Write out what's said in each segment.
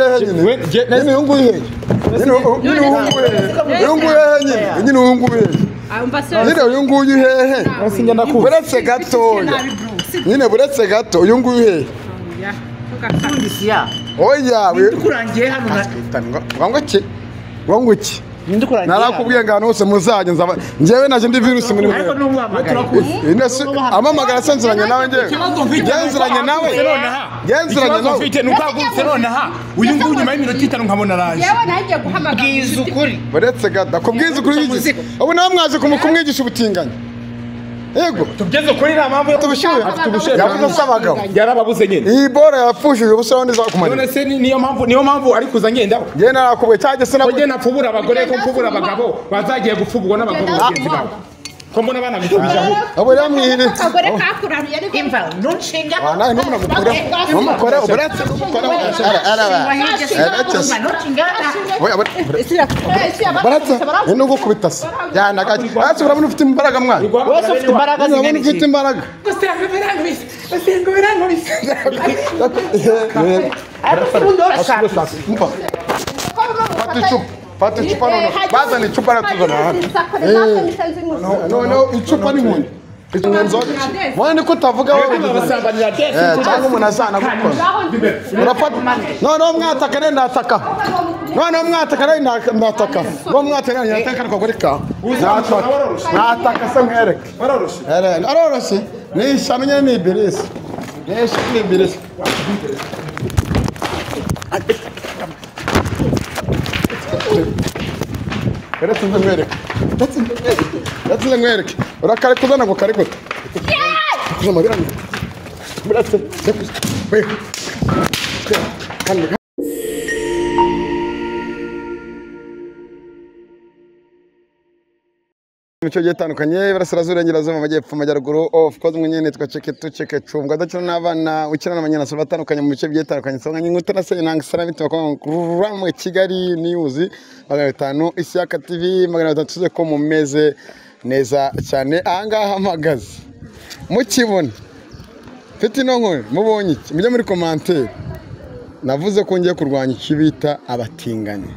henyine nyine uyunguyu hehe nyine uyunguyu hehe uyunguyu hehe nyine nyine uyunguyu hehe nyine uyunguyu hehe buretse gatoya nyine buretse gato uyunguyu hehe isiya oya we kurangiye hano na ngo iki ngo ngo iki ninde kurangiye narakubwiye ngo ahantu hose muzajya nzaba njyewe naje ndi virusi muri ariko mwe Ines amamagara asenzeranye nawe njyewe genzeranye nawe genzeranye ikibazo nawe mfite ni uko hagurutse nonaha uyu nguyu nyuma y'iminota itanu nkabona araje yewe nagiye guhamagara bwiza ukuri buretse gada kubwiza ukuri w'igihe ubu nawe mwaje kumu- kumwigisha ubutinganyi yego tugeze kuri nta mpamvu yo tubushyuhe afite ubushyuhe yavuze se abagabo yarababuze nyine iyi bora yapfushije ubusa wundi none izakumanira se ni- niyo mpamvu niyo mpamvu ari kuza ngendaho njyewe narakubwiye cyangwa se nawe kujye napfubura abagore ko mfubura abagabo bazagiye gupfuburwa n'abagabo bagenzi babo ko mbona abana bitubije aho abo rero mwihire akagore kakuraruye ariko imva ntunshinga Ah, nawe ntumukure ntumukure uburetse ntumukure ara ara oya buretse buretse ni nubwo kubitasa yanagaje hasi urabona ufite imbaraga mwana wese ufite imbaraga urabona zingana ufite iki imbaraga ariko ubundi urashaka Mpa. Fata icupa fata icupa noneho bazana icupa aratuzana hano noneho icupa n'inkoni icupa inzoga mwana niko utavuga wowe babasambanira byose Eh, cyangwa umuntu azanagukoza urafata noneho mwataka rero ndataka noneho mwataka rero nda- ndataka noneho mwataka rero ndataka ariko kuri ka nataka nataka se mwereke Ere- aroroshye ni ishyano nyine ni ibirisi ni ishyano ni ibirisi uretse nze mwereke uretse nze mwereke uretse nze mwereke urakarekuza ntabwo karekuza kuza amabere amwe buretse rekuza wewe kandi imico igiye itandukanye iburasirazuba irengerazuba amajyepfo amajyaruguru ofu koze umwe nyine nitwa ceke tu ceke cungwa adakina n'abana ukina n'abanyanasoro batandukanye mu bice bigiye bitandukanye nsanga nyinguta na se inanga isana bituma kwa mwe kigali niyuzi magana bitanu isiyaka tivi magana bitanu tuze ko mumeze neza cyane ahangaha mpagaze mukibona mfite ino nkoni mubonye iki mujye muri komantere navuze ko ngiye kurwanya icyo bita abatinganyi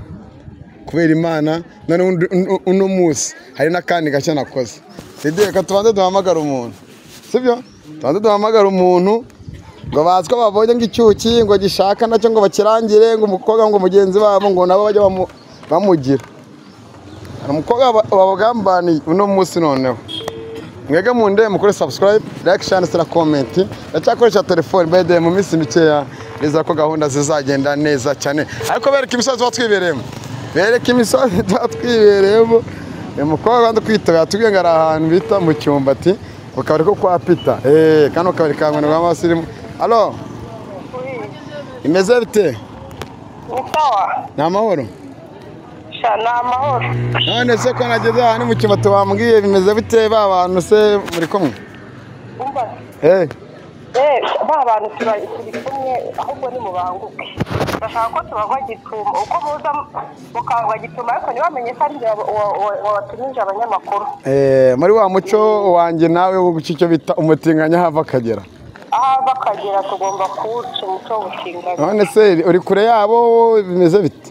kubera imana none undi- un- uno munsi hari n'akandi gashya nakoze sidi reka tubanze duhamagara umuntu sibyo tubanze duhamagara umuntu ngo bazi ko babonye ngo icyuki ngo gishaka nacyo ngo bakirangire ngo umukobwa ngo mugenzi wabo ngo nabo bajye bamu- bamugira hari umukobwa wa- wabagambaniye uno munsi noneho mwege munde mukore subscribe like share na comment ndacyakoresha telefone by the way, mu minsi mikeya nizera ko gahunda zizagenda neza cyane ariko bereka imisozi tuba twibereyemo bereka imisozi tuba twibereyemo uyu mukobwa ndi kwitaba yatubwiye ngo ari ahantu bita mu cyumbati ku kabari ko kwa pita eee kano kabari ka ngwino rwa masirimu alo imeze bite Ni sawa ni amahoro sha ni amahoro none se ko nageze ahantu mu cyumbati bambwiye bimeze bite ba bantu se muri kumwe umva eee eh ba bantu tuba- turi kumwe ahubwo nimubanguke bashaka ko tubagwa gituma uko muza mukangwa gituma ariko ntibamenye ko ari njye wa- wa- wa- wabatumije abanyamakuru Eh, muri wa muco wanjye nawe wo guca icyo bita umutinganya hava akagera ahava akagera tugomba kuwuca umuco w'ubutinganyi none se uri kure yabo bimeze bite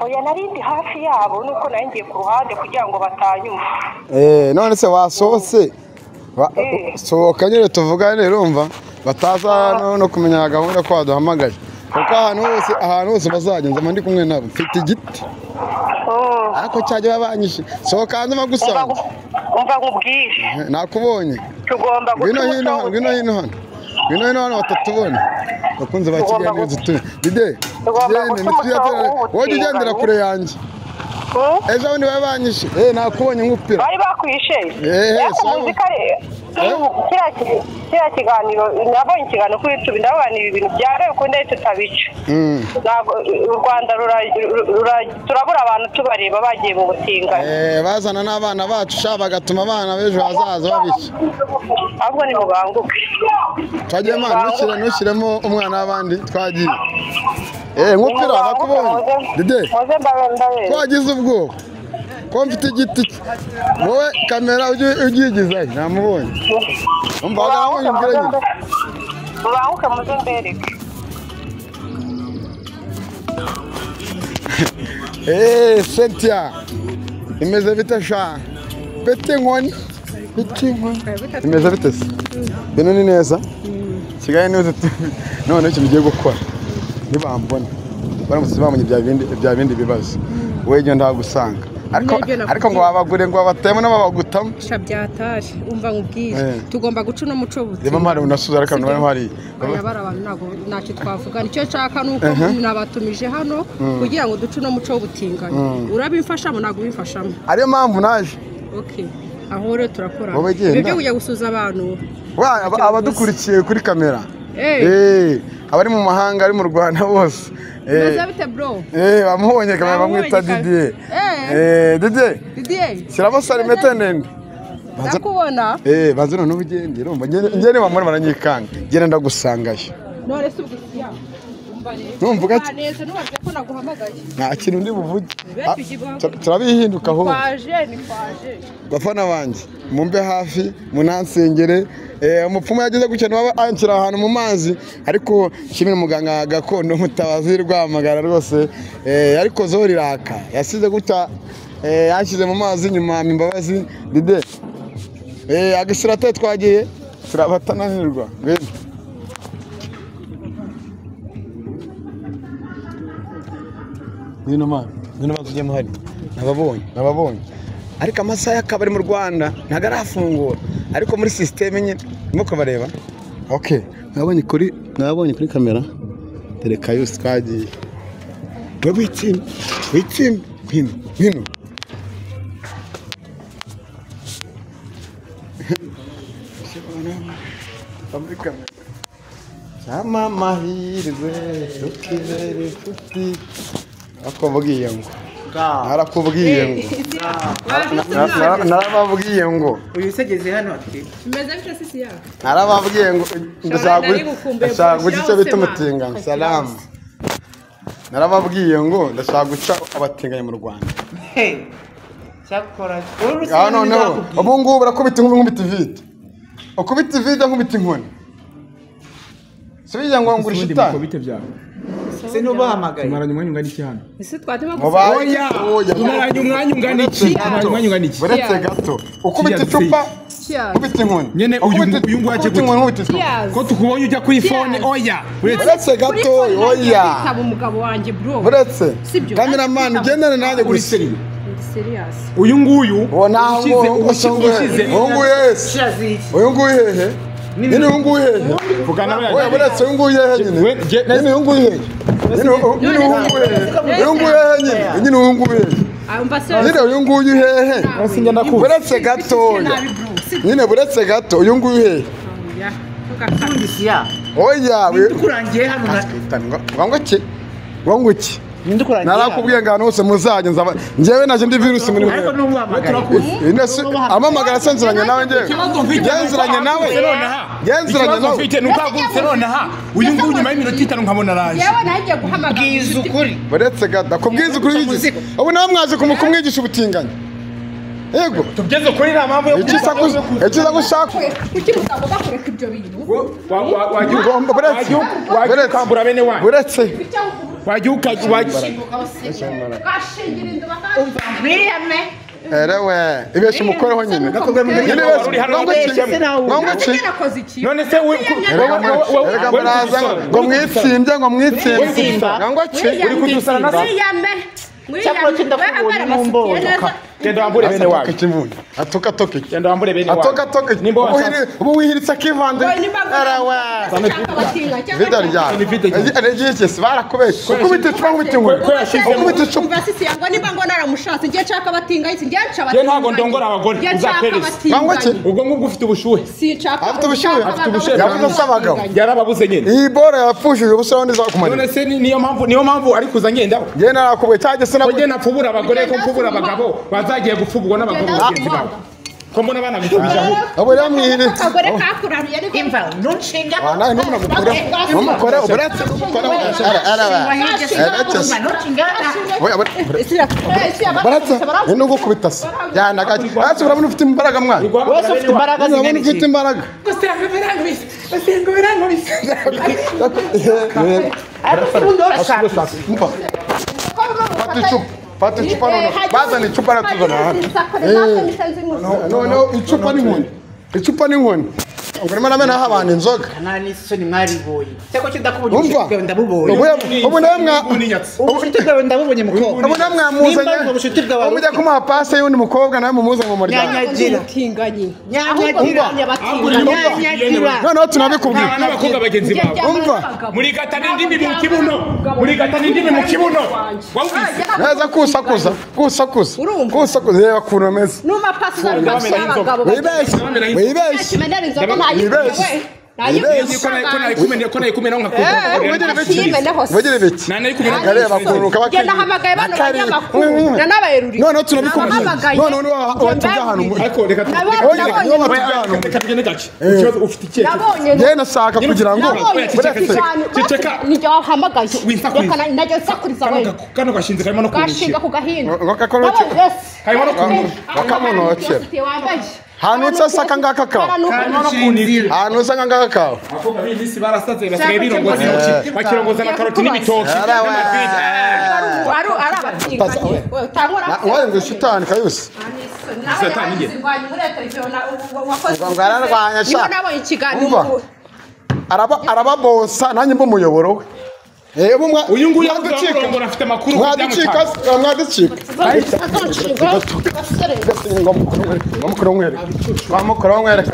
oya nari ndi hafi yabo nuko nari ngiye ku ruhande kugira ngo batanyumva Eh, none se wasohotse Wa- Eh. sohoka nyine tuvugane urumva bataza no- no kumenya gahunda ko waduhamagaye kuko ahantu hose ahantu hose bazagenda mba ndi kumwe nabo mfite igiti Mm. ariko cyajya babanyishe sohoka hanze Umva magusanga ngu- umva nkubwire nakubonye tugomba guca ngwino umuco hino hano ngwino w'ubutinganyi hino hano ngwino hino hano batatubona bakunze ba Tugomba kigali gu- n'inzu tuye dide Tugomba gende guca umuco ntitujya wowe w'ubutinganyi. ugendera kure yanjye Mm? ejo bundi baba banyishe eh nakubonye nkupira bari bakwishe Eh, ariko sawa. muzika re- kiriya ki- kiriya kiganiro nabonye ikiganiro kuri youtube ndabona ibi bintu byaraye ukundi ahita utabica Mm. ntabwo u rwanda rura- rura- turabura abantu tubareba bagiye mu butinganyi eh bazana n'abana bacu sha bagatuma abana b'ejo hazaza babica ahubwo ni mubanguke twagiye mwana ntushyire ntushyiremo umwana w'abandi twagiye eh nkupira nakubonye dide muze mbabe mbabe twagize ubwoba ko mfite igiti wowe kamera ujye- ugiyigizayo namubonye umva wagaragaye umbwire nyine mubanguke muze mbereke eee sentiya imeze bite sha bete inkoni bete inkoni imeze bite se bino ni neza kigali niba none ikintu ugiye gukora ntibambone baramutse bamenye bya bindi bya bindi bibazo wowe ibyo ndagusanga ariko ariko ngo babagure ngo babatemo n'ababagutamo sha byataje umva nkubwire Eh. tugomba guca uno muco buti reba mpari unasuza ariko abantu bari hariya aya bari abantu ntabwo ntacyo twavuga nicyo nshaka ni uko nabatumije hano kugira ngo duce uno muco w'ubutinganyi urabimfashamo ntabwo ubimfashamo ariyo mpamvu naje okay aho rero turakora Wowe genda. byo kujya gusuza abantu Wa- aba- abadukurikiye kuri kamera Eh. Eh, abari mu mahanga ari mu rwanda bose Eh, bimeze bite bro eh, bamubonye kamera bamwita Bamubonye didier Eh. Eh, didier didier siramo sarimete ndende Banza- ndakubona Eh, banza none ubugenge urumva njye niba muri baranyikanga ngenda ndagusangayo none se ubwo iki yawe? Umva rero. Numva ugaki- Ubaneze nubabwiye ko naguhamagaye nta kintu ndi buvuge Be Ah, tugibaho. tur- turabihinduka ahubwo kwaje ni kwaje bafana banjye mumbe hafi munansengere Eh, umupfumu yageze gutya niba anshyira ahantu mu mazi ariko nshimira umuganga gakondo mutabazi rwamagara rwose Eh, ariko zo riraka yasize gutya eh, yashyize mu mazi nyuma yampa imbabazi dide Eh, agashyira te twagiye turabatananirwa ngwino ngwino mwana ngwino mazi ujyemo hariya nababonye nababonye ariko amasaha y'akabari mu rwanda ntabwo arafungura ariko muri sisiteme nyine urimo kubareba oke mwabonye kuri mwabonye kuri kamera dore kayusi twagiye we witsime witsime ngwino ngwino muri kamera cyama amahirwe tukibera inshuti bakubwiye ngo narakubwiye ngo Na- na- narababwiye ngo uyu usegeze hano ati bimeze bite sisi yawe narababwiye ngo ndashaka nari gukumbuye guca- ndashaka guca icyo bita Shalom, umutingano Shalom. salamu narababwiye ngo ndashaka guca abatinganyi mu rwanda hey cyakora uru aha rusizi noneho nizakubwira ubu ngubu urakubita inkumi nkubita ivide ukubita ivide nkubita inkoni si bijya ngo ngurisha itanu mukobite byawe se n'ubahamagaye tumaranye umwanya ungana iki hano ese twatema Mubaye- oya Oya. tumaranye umwanya ungana iki tumaranye umwanya ungana iki buretse gato ukubita Kiyazi. icupa Kiyazi. nkubita inkoni Nyene uyu- Ukubita- uyu nguyu aje ukubita inkoni gute? nkubita icupa Yes. ko tukubonye ujya kuri Yes. fone oya uretse Uretse gato, oya. Kwitaba umugabo wanjye bro. buretse Sibyo. kameramani ugendane nanjye uri gusa seriye Ndi serious. uyu nguyu uwo ntaho ushyize ushyize uwo nguyu wese shiraziye uyu nguyu hehe nyine uyu nguyu hehe vugana we buretse uyu nguyu hehe nyine We- je- nyine uyu nguyu hehe nyine uyu- nyine uyu nguyu hehe uyu nguyu hehe nyine nyine uyu nguyu hehe Ah, umva se. nyine uyu nguyu hehe buretse gatoya Nabi bro. Sibyo. nyine buretse gato uyu nguyu hehe Ya. Ntugakate. siya oya we- ndukurangiye hano na ngo iki ngo ngo iki ndukurangiye narakubwiye ngo ahantu hose muzajya nzaba njyewe naje ndi virusi muri ariko mwe n'umuhamagaye Inese amamagara asenzeranye nawe njyewe genzeranye nawe genzeranye ikibazo nawe mfite ni uko wagurutse nonaha uyu nguyu nyuma y'iminota itanu nkabona araje Yewe nagiye guhamagara. bwiza inshuti. ukuri buretse gada ku bwiza ukuri w'igihe ubu nawe mwaje ku muku mwigisha ubutinganyi yego tugeze kuri nta mpamvu yo icyiza kuza gu- icyiza gushaka Kuki mugabo bakureka ibyo bintu? Wa- wa- wajya Ugomba- buretse. wajya- wajya Buretse. ukambura bene wanyu buretse wajya ukajya Gashingira inda bakaza. mwiriyame erewe ibeshya umukoreho nyine nyine ibeshya Uri hano ngo iki wabeshye se nawe. ngo iki Mbona nakoze iki? none se we- ku- Erega wowe- wowe- muraza- wowe- erega wowe muraza ngo- uri ngo gusara. mwitsinde ngo mwitsinde Mwitsinda. ngo ngo iki Mwiriyame. uri kudusara na se? Mwiriyame. Mwiriyame. Cyakora kindakubonye Wambara amasutiye n'umbondo. neza. genda wambure bene wanyu ikibuno atoka toka iki genda wambure bene wanyu atoka toka iki nimba Ubu washatse wihiri- ubu wihiritse akivande Oya, nimba mvuga- erewe Nshaka abatinga, cyangwa vida nshaka- ryawe Ni vida ryawe. regikesi barakubeshye ukubita icupa nkubita inkoni Ko yashizemo. ukubita icupa Umva sisi yangu niba ngo naramushatse njye nshaka abatinga isi njye nshaka Njye ntabwo ndongora abagore, Njye nshaka uzakwereze. abatinga Nangwa ki? isi. ubwo ngubwo ufite ubushuhe Sinshaka Afite ubushyuhe, abagabo afite ubushyuhe. bashaka Yavuze asa abagabo. abatinganyi. yarababuze nyine iyi bora yapfushije ubusa aho ntizakumarira none se ni- niyo mpamvu niyo mpamvu ari kuza ngendaho njyewe narakubwiye cyangwa se ko nakugira njye napfubura abagore ko mfubura abagabo bazagiye gupfuburwa n'abagabo Genda bagenzi babo ko mbona bana gukubijamo abo yamwihire Akagore kakuraruye ariko imva ntunshinga nawe ntumukore ntumukore uburetse umukore Umva, ntunshinga Isi ya- isi ya- baratsa barabwira- ni nubwo kubita se yandagaje ariko urabona ufite imbaraga mwana wese ufite imbaraga urabona zingana ufite iki imbaraga ariko se ubundi urashaka Umva, Ko biba mu fata icupa fata icupa noneho bazana icupa aratuzana hano noneho icupa n'inkoni icupa n'inkoni ubwo urimo uramenaho abantu inzoga nta n'isoni mwariboye se ko kidakubuye wumva ubushuti bwawe ndabubonye ubu ubu nawe mwa- ubushuti bwawe ndabubonye mukobwa ubu nawe mwamuzanye nimba ubushuti bwawe ubu mujya kumuha pase y'undi mukobwa nawe mumuzanye mu muryango nyanyagira Umutinganyi. nyanyagira nyanyagira noneho tunabikubwira n'abakobwa bagenzi bawe umva murigata n'indimi mu kibuno murigata n'indimi mu kibuno wawumvise neza kusakuza kusakuza Urumva? kusakuza reba ukuntu umeze Numa pasi za Ndabona rwose inzoga. abagabo wibeshye wibeshye bakimena inzoga Wibeshye. ntayikumene we Wibeshye. ko nayikumena ngo Eh, nkakumva ashimene hose uvugira biti nanayikubira areba ukuntu Njye nahamagaye bano banyamakuru na n'abaheruriye noneho tunabikubwira Nabahamagaye. noneho niba watubye ahantu mu- ariko reka tu- Nabonye, reka- nabonye. niba watubye ahantu mu- reka tugende gake ikibazo ufite icyerekezo nabonye njyewe nashaka kugira ngo nabonye buretse Ceceka. cyane nijye wahamagaye reka Wisakuriza. na- najya nsakuriza kano wenda gako- kano gashinze karimo no gashinga kurushira ku gahinda Ngo- ngo kakorokere. Nabonye yose. Karimo no Eh, kurushira bakamunokera. yose wambaye. Ahantu usasa ngaka kawe. Hano Kandi ukuntu- shinzira. ahantu usa nk'angaka kawe abakobwa b'iyi minsi barasaze basigaye Cyangwa birongoza cyangwa intoki se- bakirongoza na karoti n'ibitoki Yarawe. n'amafiriti. Eh, ari ari abatinganyi Pasa- we utangura wowe ngo shitani kayusi Satani njye. ngo ararwanya sha. Umva. nabonye ikiganiro araba arababosa nanjye mba umuyoboro eh ubu mwa uyu nguyu mwaducika. yakurangura afite amakuru ku mwaducika byamutwaye se- mwaducika ngamukoromwere ngamukoromwere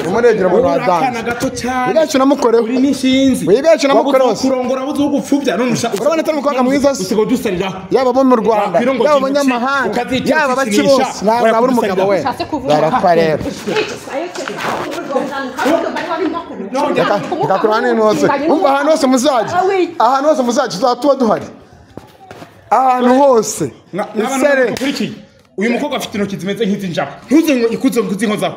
umuregera mu Uri akana rwadanze gato cyane wibeshye namukoreho uri n'inshinzi Wibeshye n'amukora wose. kurongora buze ugupfubya none usha Urabona atari umukobwa mwiza se? usigaye udusaliraho yaba abo mu rwanda Wakwirongoje yaba intoki, abanyamahanga ukazicira yaba abaki ukikinisha, bose nawe waya nabura umugabo we Ushatse kuvuga. barakwa rero bikakurura n'ibintu hose umva ahantu hose muzajya ahantu hose muzajya tuzaba duhari ahantu hose Na- n'abana isere bakurikiye uyu mukobwa afite intoki zimeze nk'iz'injaba ntuze ngo ikuze ngo uzinkozaho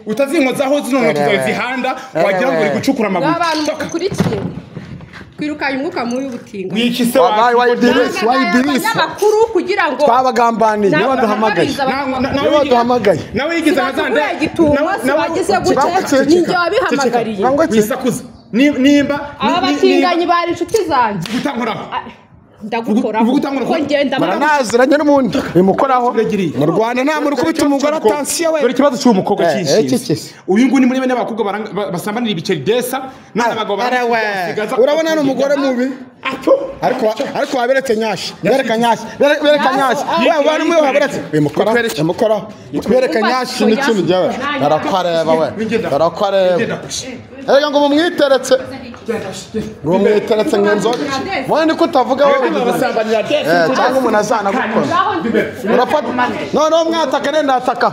utazinkozaho zino ntoki zawe zihanda wagira ngo uri gucukura amabuye abantu Toka. bakurikiye twirukanye umwuka mubi w'ubutinganyi wikise wabaye wawe wayidirisi wayidirisi abanyamakuru kugira ngo twabagambaniye niyo baduhamagaye nawe niyo baduhamagaye nawe yigize kizakubwira abazandera igitumo sibagize gutya Ceceka. ninjye wabihamagariye Nangwa ki? wisakuza Ni- nimba aba batinganyi bari inshuti zanjye gutankoraho ndagukoraho Uvuga utanga ko urukundo. ngenda baranaziranye n'ubundi bimukoraho Turegereye. mu rwanda nta muntu ukubita umugore atansiyo we dore ikibazo cy'uwo mukobwa Eh, eh, cyishinze kikisi. uyu nguyu ni muri bene abakobwa baranga- ba- basambanira ibiceri desa n'abandi bagabo Arawe. basigaza- urabona ni umugore mubi Ato. ariko ariko waberetse nyashi bereka nyashi bereka bereka nyashi we abantu muri waberetse bimukora Itwereke. bimukora bereka nyashi n'ikintu jyawe barakwareba we barakwareba erega ngo mumwiteretse ngo mumwiteretse nk'inzoga wowe niko utavuga wowe Aba basambanira desa Eh, cyangwa umuntu azanagukora urafata noneho mwataka rero ndataka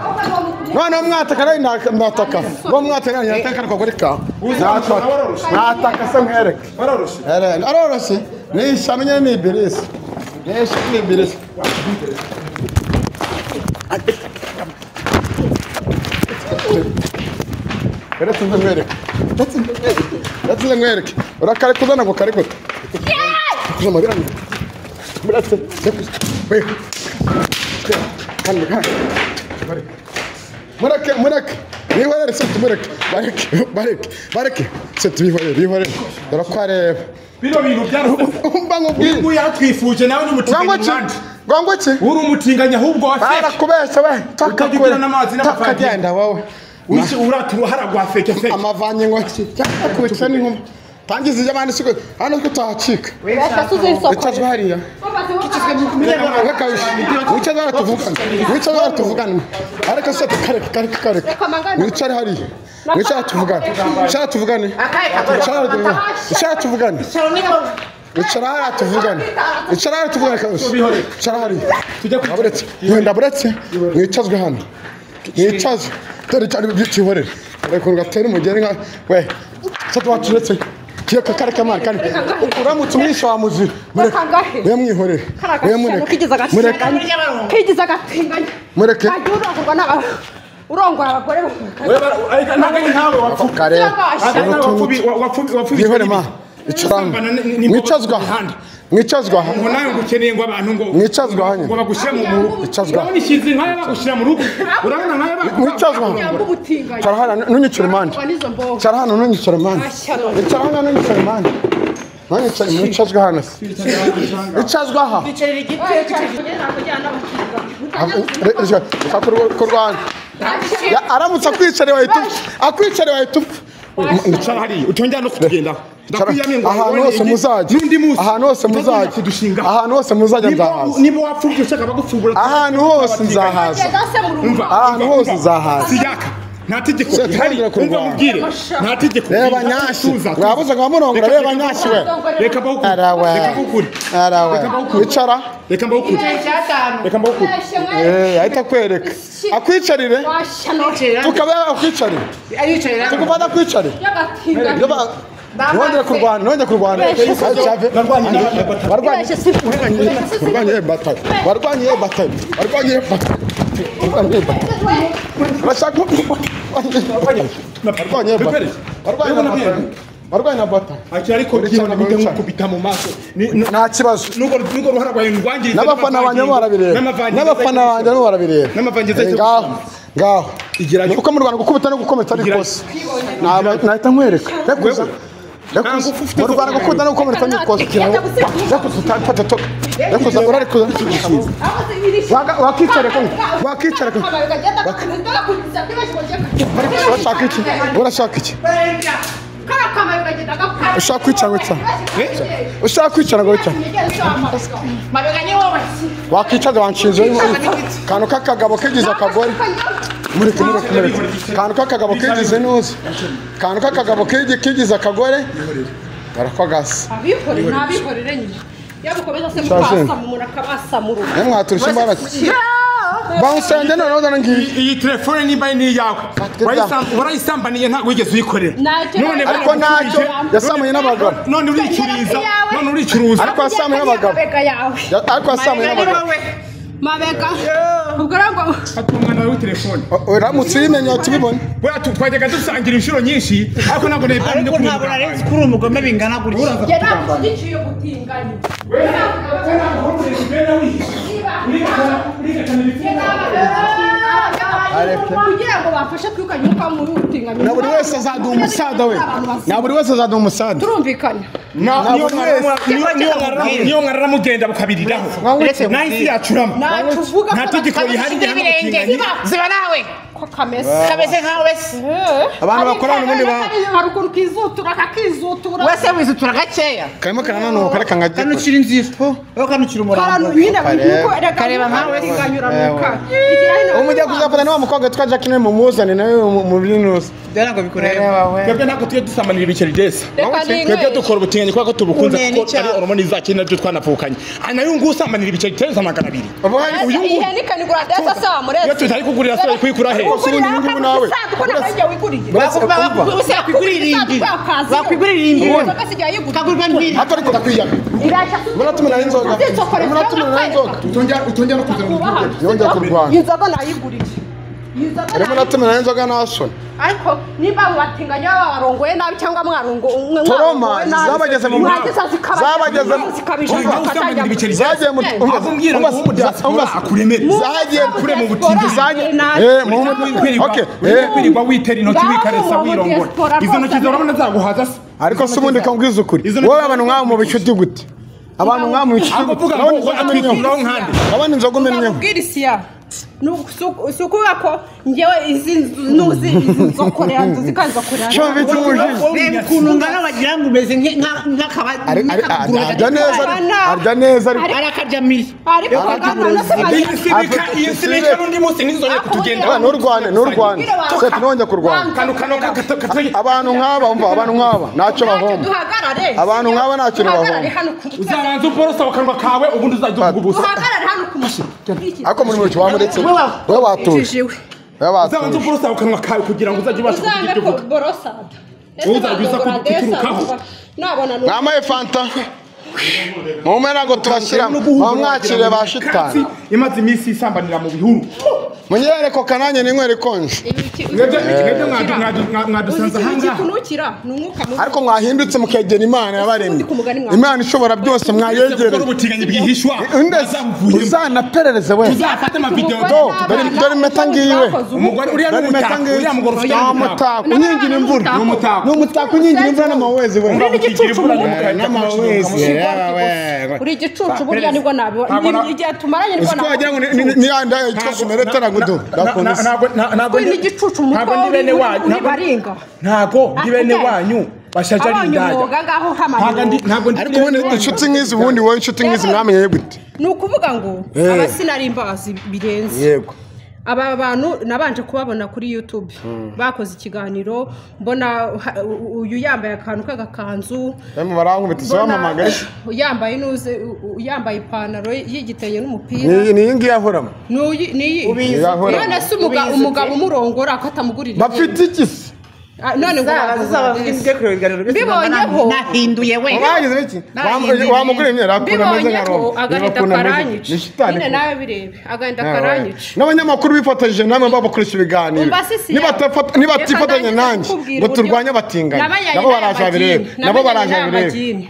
noneho mwataka rero nda- ndataka noneho mwataka rero ndataka akagore kawe nataka nataka se nkwereke baroroshye Erega aroroshye nisha amenye ni ibirisi nisha ni ibirisi Uretse nze nkwereke uretse nze nkwereke uretse nze nkwereke urakarekuza ntabwo karekuta kuza amabere anjye uretse sekuza we hano hano mureke mureke bihorere se tumureke bareke bareke bareke se tubihorere bihorere dore ko areba bino bintu byarusetse umva uyu nkubwire nguyu yaratwifuje nawe ni ngo iki umutinganyi mubandi ngo ngo iki uri umutinganyi ahubwo wa feke barakubeshya we Utajya takakure ugira n'amazi n'amavangiri. takagenda wowe wishe urata uruhara rwa feke feke amavanye ngo yakubitse n'inkumi tangiza iby'abandi siko hano ko utahacika wicaze hariya wekabije wicaze hariya tuvugane wicaze hariya tuvugane ariko se kareka kareka kareka wicare hariya wicare tuvugane wicare tuvugane wicare hariya wicare tuvugane wicara hariya tuvugane wicara hariya tuvugane kabisa wicara hariya tujya ku Ndaburetse, wenda buretse mwicazwe hano mwicazwe dore cyane byitihorere ariko ngatera umugeni nka we se twaturetse kiyo kakare kamana kandi uramutse umwisha wa muzira mureke Kakagahe. we mwihorere we mureke mureke kigize agatinganyi mureke ajya urongorwa n'aba urongora abagore ntabwo ntawe wapfuye kare mwihore ma icara hano mwicazwe aha mwicazwe aha ngo nawe ngo ukeneye ngo abantu ngo Mwicazwe hano. ngo bagushyire mu rugo Mwicazwe hano. urabona ishinzi nk'aya bagushyira mu rugo urabona nk'aya mwicazwe yanga aha ubutinganyi cara hano ntunyicare impande Urangwa n'izo mboga cara hano ntunyicare impande Ashya, no. cara hano ntunyicare impande none icari mu icazwa hano se icazwa aha twicarira igiti reka kurwana aramutse akwicariye wahita upfa akwicariye wahita upfa wicara hariya utongera no kutugendaho ndakwiyamye ngo ahantu hose igiti muzajya n'undi munsi ahantu hose muzajya kudushinga ahantu hose muzajya nzahaza niba wapfubye ushaka bagupfubura ahantu hose nzahaza ahantu hose uzahaza siyaka nta tegeko Se, rihari tutangira umva kurwana. mubwire nta tegeko reba birinda nyashi tuza, tuza. wabuze ngo wamurongora Reka- reba nyashi we reka mbawukure arawe reka mbawukure arawe wicara reka mbawukure icyatanu reka mbawukure Eh, ahita akwereka akwicarire twicarira tukaba akwicarire yicarira tukufata akwicarire nongere kurwana nongere kurwana warwanye warwanye batari warwanye batari warwanye batari warwanye batari urashaka warwanye batari warwanye na batari Ati ariko Kure kiyo cyane, nabijya kure cyane. nkukubita mu maso Ni- na- nta kibazo nuko nuko ruhara rwawe rwangiritse n'abafana banjye n'amavangingo- barabireba n'amavangingo n'abafana azayikurikira. banjye barabireba N'amavangingo azayikurikira. ngaho ngaho Igerageza. kuko mu rwanda gukubita no gukomeretsa ari Igerageza. ikosa Naba- nahita nkwereka rekuza Wewe. rekuza Nta ngufu ufite mu rwanda zo gukubita no gukomeretsa ni ikosa rekuza utabifata to rekuza urarekuza wakicara kumwe wakicara kumwe urashaka iki urashaka iki ushaka kwicara wicara ushaka kwicara ngo wicara wakicaza wanshinze kantu k'akagabo kigize akagore mureke mureke mureke kantu k'akagabo kigize ntuzi kantu k'akagabo kigi- kigize akagore barakwagasa abikorera ntabikorere nyine iyo gukomeza se mukasamura umuntu akabasamura nawe mwaturushya imbaraga bawusenge noneho dore ngiyi iyi telefone nimba ari n'iyawe Fatwa Wayisam- warayisambaniye ntabwo wigeze uyikorera Ntacyo None nabaye. ariko ntacyo baragukubije. yasamuye n'abagabo none uricuriza none uricuruza Ariko wasamuye abagabo. yawe Ya- ariko yasamuye n'abagabo mabega ubwo ngo Fata umwana wawe w'itelefone uramutse uyimenye wahita ubibona buriya tu- twajyaga dusangira inshuro nyinshi ariko ntabwo nari bwari ariko ntabwo nari nzi ko uri umugome bingana gutya njye ntabwo nshyigikiye gutinganya Njye ntabwo nshyigikiye kugira ngo bafashe kwikanya umwuka muri ubutinganyi na buri wese azaduha umusaza we Abantu basaba. na buri wese azaduha umusaza turumvikana na buri wese niyo nkara mugenda bukabiriraho nahise yacurama natuvuga Nta tegeko rihari rihana ubutinganyi. ziba nawe ko kameze kameze nkawe wese Abantu bakorana ubundi ba- hari ukuntu kizutura akakizutura wese wizutura gakeya karimo karananuka reka nkajya kanukira inzira wowe abantu kanukira umurambo nyine nuko Kareba nkawe. tinganyuranuka uwo mujya kuzafata ni wa mukobwa witwa jacqueline mumuzane nawe mu- mu by'intuza dore ngo bikureba twebwe ntabwo tujya dusamanira ibikeridesi reka twebwe ninywere dukora ubutinganyi kubera ko tubukunze Une kuko n'icyaha. ari horomoni zacu nabyo twanavukanye Ah, nayo nguyu usamanira ibikeridesi magana abiri ubu hari uyu Ese nguyu ihe nikanikura desa sawa murese Iyo tutari kugurira se, wari kuyikura he? Rwose ubu ni inyungu nawe. usanduku ntabwo ajya wigurira bakwigurira irindi bakwigurira irindi kagurwa mbiri hato ariko ndakwiyaka muratumirana inzoga muratumirana inzoga utongera no kuzana Yongeye kurwana. inzoga nayiguriye Inzoga arimo nayiguriye. muratumirana inzoga nta soni ariko niba mubatinganya baba barongoye nabi cyangwa mwarongo- mwe Toroma, mwarongoye nabi zabageze mu mwagiza zikabajya- zabageze mu- zikabije Urumva usambanira ibiceri zagiye mu Eh, umva- Avumbwira ngo umva- uwo mu diaspora umva- akuremere. zagiye kure mu butindi zagiye Nabi. eh mu Ureka butindi kwirirwa- okay eh ureka kwirirwa witera intoki Ngaho wikaresa uwo mu wirongora diaspora izo ntoki rwose. zorabona zaguhaza se ariko se ubundi kambwiza ukuri Izo ni- wowe abantu mwaba mu bicuti gute abantu mwaba mu bicuti ahubwo gute uvuga ngo urabona inzoga umenyeho atwikiraho nkande urabona inzoga umenyeho ndamubwira isiya si ukuvuga ko njyewe izi nzu nuzi izi nzokorera nzu zikanzokorera cyo bituje reba ukuntu ngana wagira ngo umeze Ari- ari- nk'akabakuru arya neza arya neza ariko arakajamiye ariko kagana se Iyi sibika iyi sibika n'undi munsi nizongera Ako kutugenda Ah, nturwane nturwane se tunongeye kurwana kano kano kakataye abantu nk'aba umva abantu nk'aba ntacyo bahomba duhagarare Abantu nk'aba nta kintu bahomba. Duhagarare hano ku mutwe uzabanza uborosa mu kanwa kawe ubundi uzajya uvuga ubusa duhagarare hano ku mutwe ariko muri buri wamuretse we watuje Ujijiwe. we uzabanza watuje uborosa mu kanwa kawe kugira ngo uzajye ubasha kugira uzambe ibyo ko uvuga borosada Wowe uzajya uza kuturukaho. nabona ni mwamaye fanta mume ntabwo tubashyiramo bamwakire ba shitani Katsi imaze iminsi isambanira mu bihuru munyerere ko kananye ninywere konje mwebwe mwebwe mwadu- mwadu- mwa- mwadusanze uzi ikintu ahangaha gikunukira ni umwuka mubi ariko mwahindutse mukegera imana yabaremye imana ishobora byose gukora mwayegereye ubutinganyi bwihishwa Undeze, bazabuvuyemo uzanaperereze we uzafate amavidewo Umugore Do, n'abana, dore- dore impeta ngiyiwe. bakoze ubukwe. umugore uriya ni Dore impeta umutako ngiyi. uriya mugore ufite Ni umutako umutako unyingira imvura ni umutako ni umutako unyingira imvura n'amawezi we Uri n'igicucu mu mutwe. Eh, n'amawezi yewe uri igicucu buriya nibwo nabibona Ntabwo na- Ni- igihe tumaranye nibwo Uziko wagira ngo ni- ni- nabibona ni- niyanda yitwa sumero teragudu ndakunze kuri n'igicucu mu mutwe ni bene wanyu uri baringa ntago ndi bene wanyu bashajari abonye indaya umwuga ngaho ntago ndi nk'amanuro ntago ndi ariko ubundi inshuti nk'izi ubundi wowe inshuti nk'izi mwamenye gute ni ukuvuga ngo Eh. aba sinari imbabazi birenze yego aba bantu nabanje kubabona kuri youtube bakoze ikiganiro mbona ha- u- uyu yambaye akantu k'agakanzu barimo barankubitiza mbona wamamagaye yambaye n'uze u- u- yambaye ipantaro y'igitenge n'umupira ni iyi ngiyi ahoramo N'uyu- ni iyi Ubizi ute? none se umuga- umugabo umurongora ko atamugurira bafite ikisi Ah, none ngo mbibonyeho nahinduye we wagize iki Narahinduye. wamugura imyenda akunda ameze nka mbibonyeho roma agahinda karanyica nyine nawe birebe agahinda karanyica n'abanyamakuru bifatanyije namwe babakoresha ibiganiro Umva sisi Nibata- yawe. fata- nibatifatanya Reka nanjye ndakubwira ngo uburyo- turwanye abatinganyi Nabajyanye nabo n'aya baraje babirebe magini. nabo Nabajyanye baraje n'aya babirebe magini.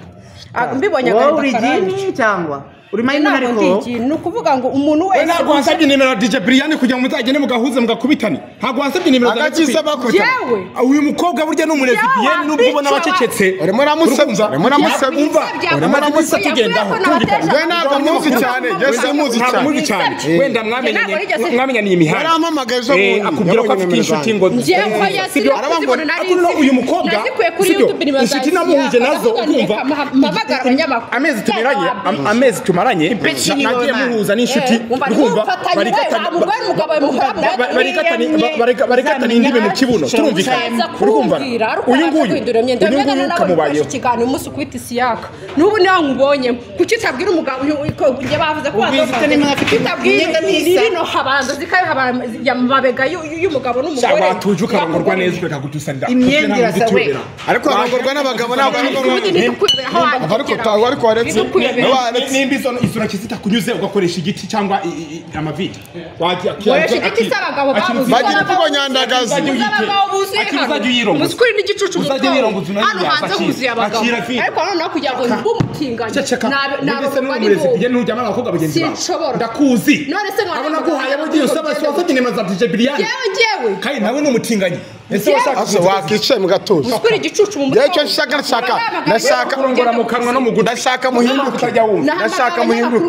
Ah, mbibonye wowe agahinda uri karanyica igini cyangwa uri mayina inama ariko ndigini ni ukuvuga ngo umuntu we wese ntabwo wasabye nimero ya DJ Brian kugira ngo muzagende mugahuze mugakubitane ntabwo wasabye nimero za agakiza Recipe. bakubita yewe uyu mukobwa burya ni umulesibiyeni nubwo ubona bacecetse urimo uramusebya urimo uramusebya Umva, urimo uramubuza tugendaho, tugendaho. Njyewe ntabwo muzi cyane, njyewe simuzi ntabwo muzi cyane wenda mwamenyanye- mwamenyaniye imihanda Warampamagaye ejo bundi. Eh, akubwira ko afite Yabonye inshuti nimero ngo Njyewe oya, Eh, sinari arabambona. kuzibona, nari Ariko noneho uyu mukobwa nazikuye kuri sibyo, YouTube, nibaza inshuti isi namuhuje yaka, nazo ndavuga urumva nti reka mpamagare abanyamakuru. amezi tumeranye Yaba am- amezi tumaranye Impeshyi na- nagiye niyona. muhuza n'inshuti Eh, umva, urumva ntimufatanye, barikatana- wa mugore n'umugabo we muhura, ba- ba- barikatanye- muriye, ba- barika- barikatana muzamenya indibe mu kibuno icyo Ukaza turumvikana urumva kumbwira, ari uko uyu waje nguyu guhindura imyenda. uyu Mbega nguyu nawe kamubayeho ukoresha ikiganiro umunsi ukwita isiyaka. N'ubu nawe nkubonye. Kuki utabwira umugabo uyu- uyu- ko- njye bavuze ko Ubwiza wazobaga. ute n'imwe afite Utabwira imyenda n'isa. rino habanza, zikabe habanza ya mabega y'u- y'umugabo n'umugore. cyangwa watuje ukarongorwa neza ukagutusanira Imyenda irasa we. ariko harongorwa n'abagabo n'abagore Ubundi ntidukwibera aho Ariko wandikira. utawe, ariko waretse. Ntidukwibera. Niba waretse- nimba izo izo ntoki zitakunyuze ugakoresha igiti cyangwa i- i- i- amavide Wagira- Koresha igiti cy'abagabo babuze. bagira ubwo nyandagazi. Uzajya uyitera. Uzabagaho buzuye Akira hano. uzajya uyirongoza. Umuswa uri n'igicucu mu Uzajya bwonko. uyirongoza unayirya, Hano hanze akira. huzuye abagabo. Akira vi. Ariko noneho kugira ngo mbumutinganye. Ceceka. Nabe- None se nabagabo n'uri ari umurezi bo. bigenda ntujyana n'abakobwa bagenzi bawe? Sinshobora. Ndakuzi. None se ntabwo- Abo naguhaye abo ugiye usaba se wasabye nimero za DJ Brian. Yewe njyewe. Kandi nawe ni umutinganyi. Ese Yewe. washaka ase wakicaye mu gatuza Umuswa uri igicucu mu njyewe mutwe. icyo nshaka nshaka nashaka kurongora mu kanwa no mu gutwi. ndashaka muhinduke Utajya wumva. ndashaka muhinduke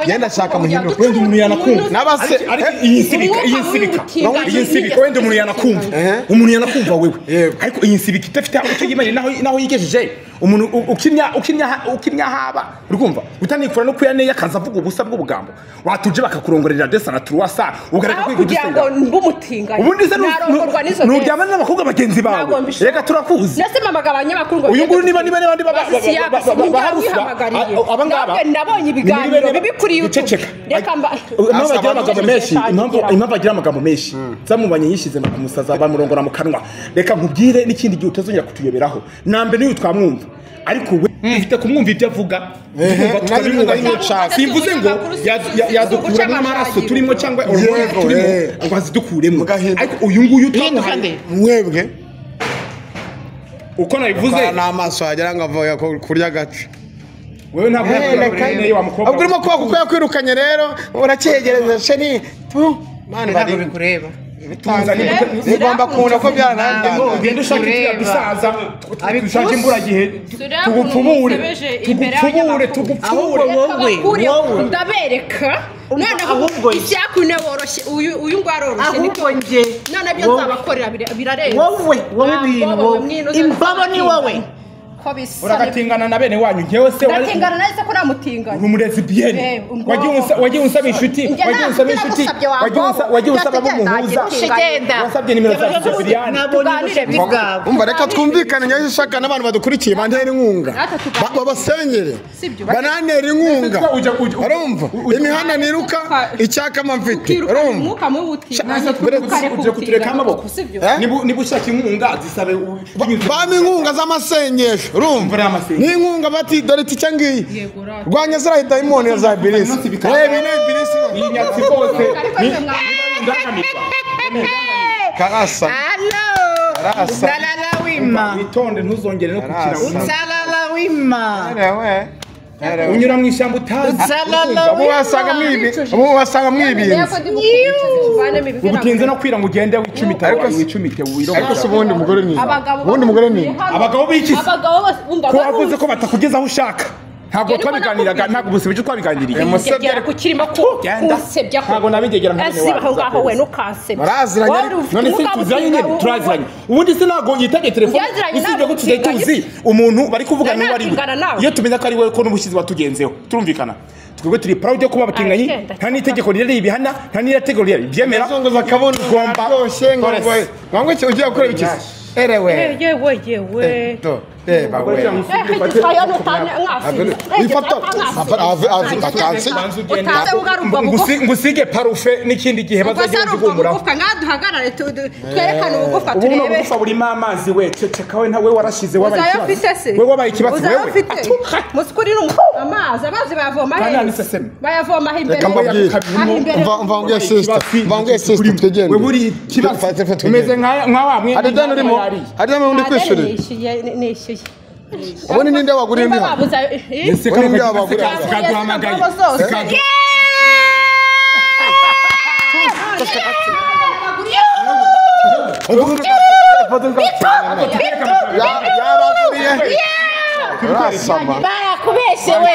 Yenda shaka muhinduke. Wenda umuntu yanakumva. N'abase- Ariko- ariko iyi nsibika, iyi nsibika. iyi nsibika wenda umuntu yanakumva Ehe. umuntu yanakumva wewe Yego. ariko iyi nsibika idafite aho icyo yimanye naho naho yigejeje umuntu u- ukimya ukimya ukimya haba urumva utanikura no kuyaneye akaza avuga ubusa bw'ubugambo watuje bakakurongorera desana turuwasa ugareka aho kwiga kugira ngo udusenya mbumutinganye ubundi se nu- narongorwa n'izo nu- nuryamana n'abakobwa bagenzi bawe Ntabwo mbishaka. reka turakuzi nasema amagambo abanyamakuru ngo uyu nguyu niba niba niba niba Basi si yaka, si njya wihamagariye. aba ngaba Nabwe nabonye ibiganiro bibi kuri YouTube. guceceka Reka mba- impamvu agira amagambo Guceceka menshi cyane. impamvu impamvu agira amagambo menshi zamubanye yishize bakamusaza bamurongora mu kanwa reka nkubwire n'ikindi gihe utazongera kutuyoberaho nambe niyo twamwumva ariko we ufite kumwumva ibyo avuga twumva nanjye tukabimwumva ntabwo nshaka. simvuze ngo ya- ya- yadukuramo amaraso turimo cyangwa hormone Yego, turimo eh. ngo azidukuremo Mugahinduka. ariko uyu nguyu hinduka nde utamuhaye mwebwe uko nabivuze kwa n'amaso wagira ngo avuye ko- kurya agace wewe ntabwo Hey, yakura bene wa mukobwa ubwo urimo kuba kuko yakwirukanyeje rero uracyegereza sheni tu mani bari ntabwo bikureba Tuzanire- zigomba kuwuna ko ngo byaranangiye ugende ushaka Tureba. ikiyadusaza dushake Abikusi. imburagihe Tureba tugupfumure ukuntu musebeje imbere tugupfumure y'abanyamakuru. tugupfumure Ahubwo wowe, Bakuriye, wowe. ndabereka noneho ahubwo ye. isyakuine woroshye uyu uyu ngo aroroshye nibyo ahubwo njye none byo wowe. nzabakorera bira- birarenze wowe wowe Ntabwo bintu wowe mwinoze wowe imbobo ni wowe ko bisa uragatingana na bene wanyu ngewe se wari ndatingana nahise ko namutingana uri umurezibiyeni Eh, umbobo. wagiye unsa- wagiye unsaba inshuti Njye wagiye nta- unsaba njye inshuti nagusabye wa wagiye unsa- mbobo. wagiye unsaba abo Ndategeka, muhuza ndategeka. wasabye nimero za sosiriyani Tuganire tuganire bwa- bwabo umva reka twumvikane ngeje nshaka n'abantu badukurikiye bantera inkunga Natwe tuganira. Ba- babasengere Sibyo. bananera inkunga Ujya- ujya- ujya- urumva imihanda niruka icyakama mfite ukirukana urumva umwuka mubi utinganya Sha- ukareka Ugiye ubutinganyi. kutureka amaboko? sibyo Eh? Niba- niba ushaka inkunga zisabe u- binyuze- bama inkunga z'amasengesho urumva Imvura y'amasengesho. n'inkunga bati dore iki icyo ngiyi Yego, urate. rwanya ziriya dayimoni ya za birisi Inoti bikaba- reba ine birisi iyi nyatsi rwose ariko ni- se mwa- indangamirwa karasa Hello. Rasa. Usalala wima. witonde ntuzongere no Arasa. gukina Usalala wima. erewe erewe unyura mu ishyamba utazi Usalala ubu wasanga mwibi ubu wasanga mwibinze ubutinze no kwira ngo ugende wicumite Ariko si- wicumite ariko se wirogoza ubundi umugore ni ubundi umugore ni Abagabo b'ikizi. abagabo bose umva ko wavuze ko batakugezaho ushaka ntabwo Njye niko twabiganiraga nakubwiye. ntabwo ubuzima ibyo twabiganiriye Emu se byara kukirimo ko Genda. usebya ko Ntabwo nabigegera nta mwene asiba wazo aho ngaho uzakuzi. we nukansebya Baraziranye, Wari ufite none se ubwabo tuziranye ushinga nyine ubu- turaziranye ubundi se ntabwo yitabye telefone Byaziranye, usibye ntabwo ko tugiye tuziranye. tuzi umuntu bari kuvugana Nta uwo ari we kingana nawe. iyo tumenya ko ari we ko n'ubushyizi watugenzeho turumvikana twebwe turi proud yo kuba abatinganyi Aragenda. nta n'itegeko riri ribihana nta n'itegeko riri ryemera azunguza akabono Ugomba- aryoshye ngo ngo Torres. ngo ngo iki ugiye gukora ibikizi erewe yewe yewe eto reba we ifata atansi Ngusi- ngusige parufe n'ikindi gihe bazagenda zigumuraho nkaduhagarare tu- tu- twerekane ubugufwa ubu ni turebe ubufa burimo amazi we ceceka we ntawe warashize wabaye uzayafite ikibazo se we wabaye ikibazo wewe uzayafite Atuka. musikuri ni amazi amazi bayavoma Kandi hehe? aniseseme. bayavoma aho imbere Reka mbabwire. aho imbere Umva- umva ngo sister mva ngo sister twigende wewe uri ikibazo Fate, fate, umeze nka nka wa mwenda hari dani urimo hari dani undi kwishuri nishyuye nishyuye ubundi ninde wagurira Nimba indi hano babuza- Eh? Uri mbwa bagura. sikaduhamagaye Ingabo zose. yabaguriye urasama Barakubeshewe.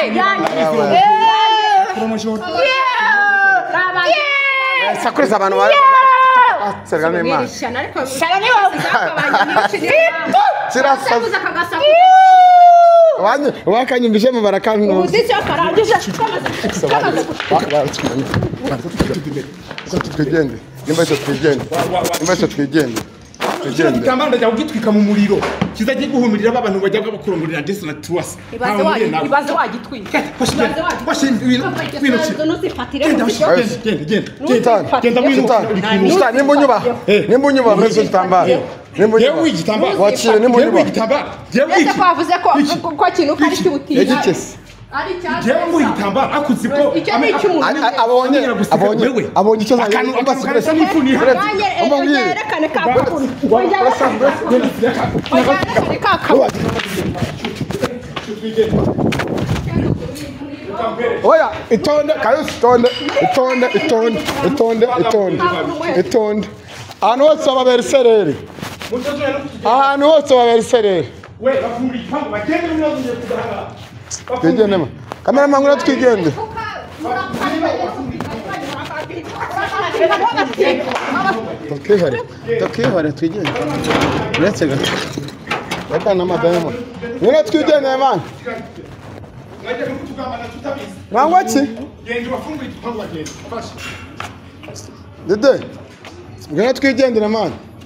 sakurisa abantu baserwa n'imana kirasa wakanyumvishemo barakantuza twigende nimba icyo twigende nimba icyo twigende kino twigende gitambaro ndajya kugitwika mu muriro kizajya guhumirira abantu bajya bakurongorera ndetse na tuwasi Ibaze wa- ibaze wagitwika. Ibaze wagitwika. Ibaze nuzifatire mu buryo. genda Nani? mwino nimba unyubaha nimba unyubaha mpezo igitambaro nimba yewe unyubaha igitambaro wakire nimba yewe unyubaha igitambaro yewe Ese iki ko wavuze ko ko- ko kintu ko ari cy'ubutinda. yagikese Ari icyatsi. yewe igitambaro akuzi ko Icyo ni icy'umuntu. A- a- abonye abonye abonye icyo akantu akantu karasa zawe n'ifuni Nanjye, eh, Umva mbwire. yerekane ka kakuru. Yerekane ka kakuru. oya itonde kayusi itonde itonde itonde itonde itonde itonde ahantu hose bababera isereri ahantu hose bababera isereri twigende ma kamera mangura twigende tukihore tukihore twigende uretse gato reka n'amadayimoni nyine twigendeye mani mangwa ki dede nyine twigendere mani